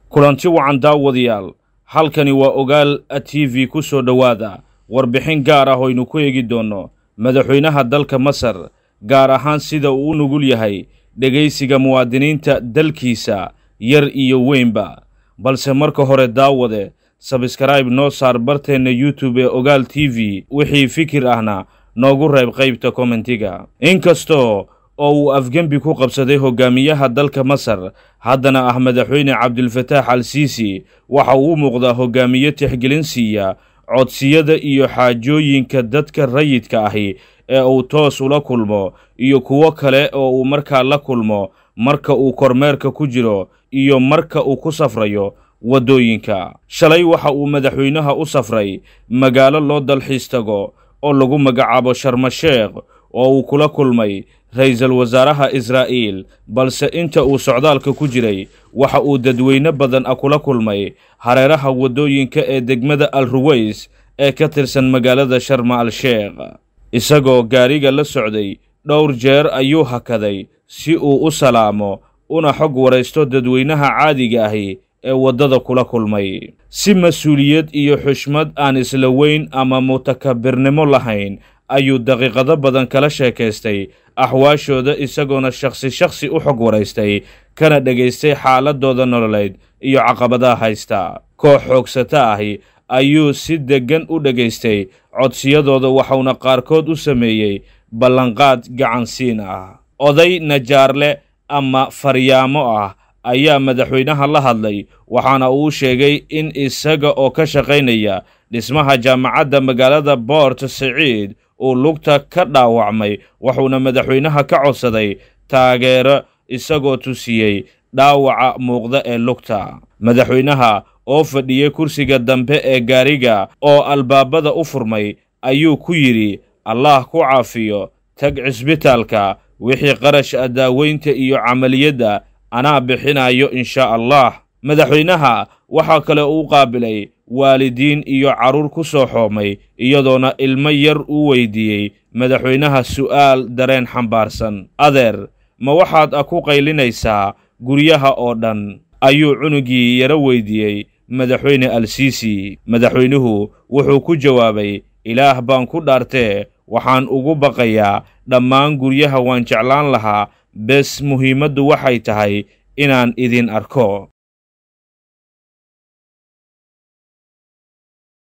kulanti wacan daawadayaal halkani waa ogaal t v ku soo dhowaada warbixin gaar ah oynu ku eegi doonno madaxweynaha dalka masar gaar ahaan sida uu u nugul yahay dhegaysiga muwaadiniinta dalkiisa yar iyo weynba balse marka hore daawade sabskraibe noo saar barteenna youtube ee ogaal t v wixii fikir ahna noogu reeb qaybta kommentiga inkastoo oo uu afgembi ku qabsaday hogaamiyaha dalka masar haddana ah madaxweyne cabdilfataax al siisi waxa uu u muuqdaa hogaamiye tixgelin siiya codsiyada iyo xaajooyinka dadka rayidka ahi ee uu toos ula kulmo iyo kuwo kale oo uu markaa la kulmo marka uu kormeerka ku jiro iyo marka uu ku safrayo waddooyinka shalay waxa uu madaxweynaha u safray magaalo loo dalxiis tago oo lagu magacaabo sharmasheekh oo uu kula kulmay ra-iisul wasaaraha israa'iil balse inta uu socdaalka ku jiray waxa uu dadweyne badan ah kula kulmay hareeraha waddooyinka ee degmada al ruways ee ka tirsan magaalada sharma al sheekh isagoo gaariga la socday dhowr jeer ayuu hakaday si uu u salaamo una xog waraysto dadweynaha caadiga ahi ee waddada kula kulmay si mas-uuliyad iyo xushmad aan isla weyn ama mutakabirnimo lahayn ayuu daqiiqado badan kala sheekaystay axwaashooda isagoona shakhsi shakhsi u xog waraystay kana dhegaystay xaaladooda nololeed iyo caqabadaha haysta koox xoogsata ahi ayuu si deggan u dhegaystay codsiyadooda waxauna qaarkood u sameeyey ballanqaad gacansiin ah oday najaarle ama faryaamo ah ayaa madaxweynaha la hadlay waxaana uu sheegay in isaga oo ka shaqaynaya dhismaha jaamacadda magaalada boort siciid uu lugta ka dhaawacmay wuxuuna madaxweynaha ka codsaday taageero isagoo tusiyey dhaawaca muuqda ee lugta madaxweynaha oo fadhiyey kursiga dambe ee gaariga oo albaabada u furmay ayuu ku yidhi allaah ku caafiyo tag cisbitaalka wixii qarash ah daaweynta iyo camaliyadda anaa bixinayo inshaa allah madaxweynaha waxaa kale uu qaabilay waalidiin iyo carruur ku soo xoomay iyadoona ilmo yar uu weydiiyey madaxweynaha su'aal dareen xambaarsan adeer ma waxaad a ku qaylinaysaa guryaha oo dhan ayuu cunugii yaro weydiiyey madaxweyne al siisi madaxweynuhu wuxuu ku jawaabay ilaah baan ku dhaartee waxaan ugu baqayaa dhammaan guryaha waan jeclaan lahaa bes muhiimaddu waxay tahay inaan idin arko